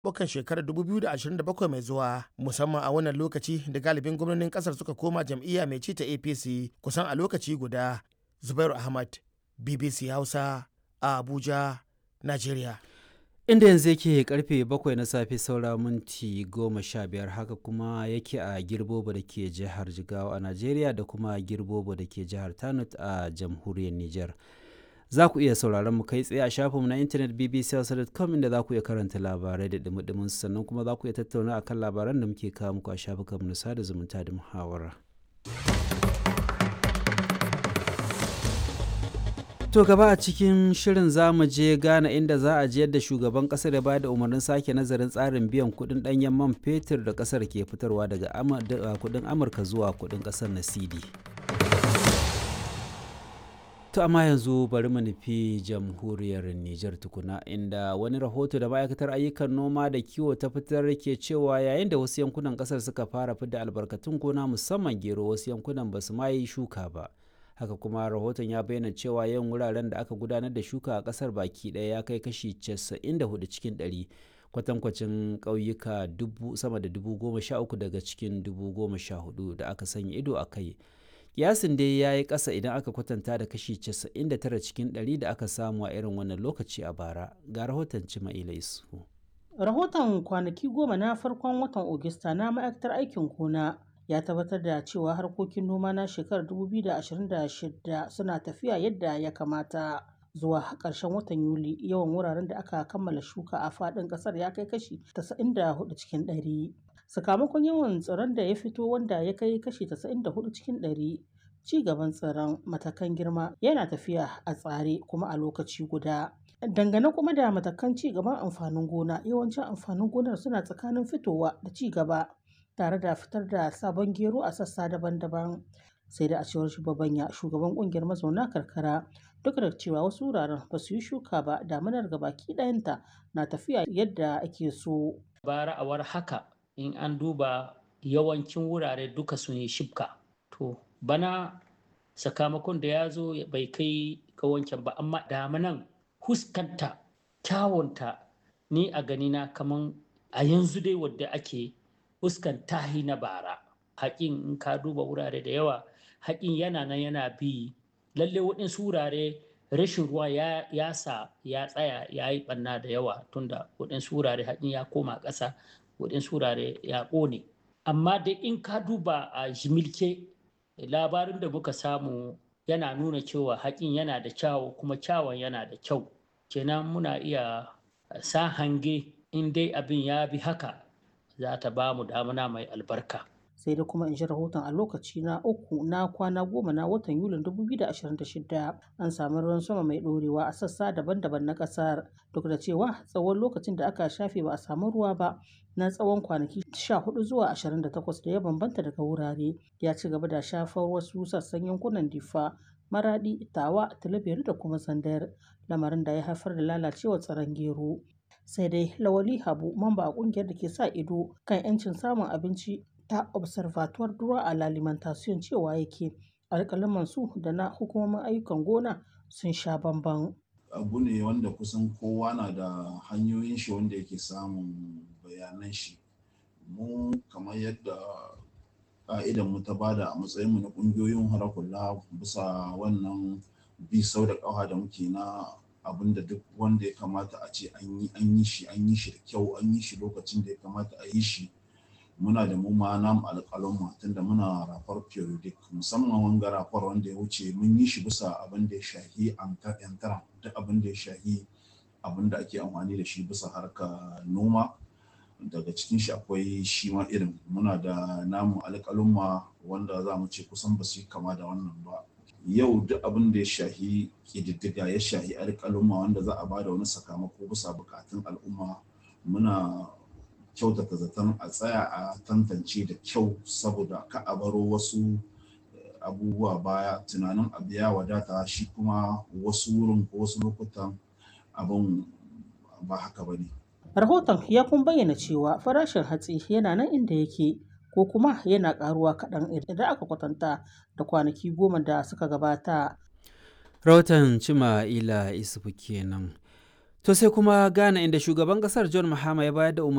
zaɓuɓɓukan shekarar 2027 mai zuwa musamman a wannan lokaci da galibin gwamnonin ƙasar suka koma jam'iyya mai ci ta apc kusan a lokaci guda zubairu ahmad bbc hausa a abuja nigeria inda yanzu yake karfe 7 na safe saura minti 15 haka kuma yake a girbobo da ke jihar jigawa a najeriya da kuma girbobo da ke jihar tanut a jamhuriyar niger za ku iya sauraron mu kai tsaye a shafinmu na intanet bbc.com inda za ku iya karanta labarai da dumi sannan kuma za ku iya tattauna akan labaran da muke kawo muku a shafukanmu na sada zumunta da muhawara. To gaba a cikin shirin za mu je Ghana inda za a ji yadda shugaban kasar ya bayar da umarnin sake nazarin tsarin biyan kudin danyen man fetur da kasar ke fitarwa daga kudin Amurka zuwa kudin kasar na CD. To amma yanzu bari mu nufi jamhuriyar Nijar tukuna inda wani rahoto da ma'aikatar ayyukan noma da kiwo ta fitar ke cewa yayin da wasu yankunan kasar suka fara fidda albarkatun gona musamman gero wasu yankunan ba su ma yi shuka ba. haka kuma rahoton ya bayyana cewa yawan wuraren da aka gudanar da shuka a kasar baki daya ya kai kashi 94 cikin 100 kwatankwacin ƙauyuka sama da dubu goma sha uku daga cikin dubu goma sha hudu da aka sanya ido a kai yasin dai ya yi ƙasa idan aka kwatanta da kashi 99 cikin 100 da aka samu a irin wannan lokaci a bara ga rahoton cima'ila isu rahoton kwanaki goma na farkon watan ogista na ma'aikatar aikin gona ya tabbatar da cewa harkokin noma na shekarar 2026 suna tafiya yadda ya kamata zuwa ƙarshen watan yuli yawan wuraren da aka kammala shuka a faɗin ƙasar ya kai kashi 94 cikin 100 sakamakon yawan tsiron da ya fito wanda ya kai kashi 94 cikin 100 ci gaban tsiron matakan girma yana tafiya a tsare kuma a lokaci guda dangane kuma da matakan ci gaban amfanin gona yawancin amfanin gonar suna tsakanin fitowa da ci gaba tare da fitar da sabon gero a sassa daban-daban sai da a cewar shugabanya shugaban kungiyar mazauna karkara duk da cewa wasu wuraren ba su yi shuka ba damanar baki ɗayanta na tafiya yadda ake so bara a war haka in an duba yawancin wurare duka sun yi shibka to bana sakamakon da ya zo bai kai ga wancan ba amma damanan huskanta kyawunta ni a ganina kaman a yanzu dai wadda ake fuskan tahi na bara haƙin in ka duba wurare da yawa haƙin yana nan yana bi lalle waɗansu wurare rashin ruwa ya, ya sa ya tsaya ya yi ɓanna da yawa tunda waɗansu wurare haƙin ya koma ƙasa waɗansu wurare ya ƙone amma dai in ka duba a jimilke labarin da muka samu yana nuna cewa haƙin yana da kyawu kuma kyawun yana da kyau kenan muna iya sa hange in dai abin ya bi haka za ta ba mu damuna mai albarka. sai da kuma in ji rahoton a lokaci na uku na kwana goma na watan yulin 2026 an sami ruwan sama mai ɗorewa a sassa daban-daban na ƙasar duk da cewa tsawon lokacin da aka shafe ba a samu ruwa ba na tsawon kwanaki 14 zuwa 28 da ya bambanta daga wurare ya ci gaba da shafar wasu sassan yankunan difa maradi tawa talabiyar da kuma zandar lamarin da ya haifar da lalacewar tsaron gero sai dai lawali habu mamba a kungiyar da ke sa ido kan 'yancin samun abinci ta observatoire droit à l'alimentation cewa yake alƙalaman su da na hukumomin ayyukan gona sun sha bamban abu ne wanda kusan kowa na da hanyoyin shi wanda yake samun bayanan shi mu kamar yadda ka'idan mu ta bada a matsayin mu na kungiyoyin harakulla bisa wannan bi sau da ƙafa da muke na abin da duk wanda ya kamata a ce an yi an yi shi an yi shi da kyau an yi shi lokacin da ya kamata a yi shi muna da mu ma namu alƙalon tunda muna rafar periodic musamman wanga rafar wanda ya wuce mun yi shi bisa abin da ya shahi yantara duk abin da ya shahi abin da ake amfani da shi bisa harka noma daga cikin shi akwai shi ma irin muna da namu alƙalumma wanda za mu ce kusan ba su yi kama da wannan ba yau duk abin da ya shahi ƙididdiga ya shahi alƙalumma wanda za a ba da wani sakamako bisa bukatun al'umma muna kyautata zaton a tsaya a tantance da kyau saboda ka a baro wasu abubuwa baya tunanin abu ya wadata shi kuma wasu wurin ko wasu lokutan abin ba haka ba ne. rahoton ya kun bayyana cewa farashin hatsi yana nan inda yake ko kuma yana karuwa kaɗan idan aka kwatanta da kwanaki goma da suka gabata. Rahoton Cima Ila Isufu kenan. To sai kuma Ghana inda shugaban kasar John Mahama ya bayar da umarni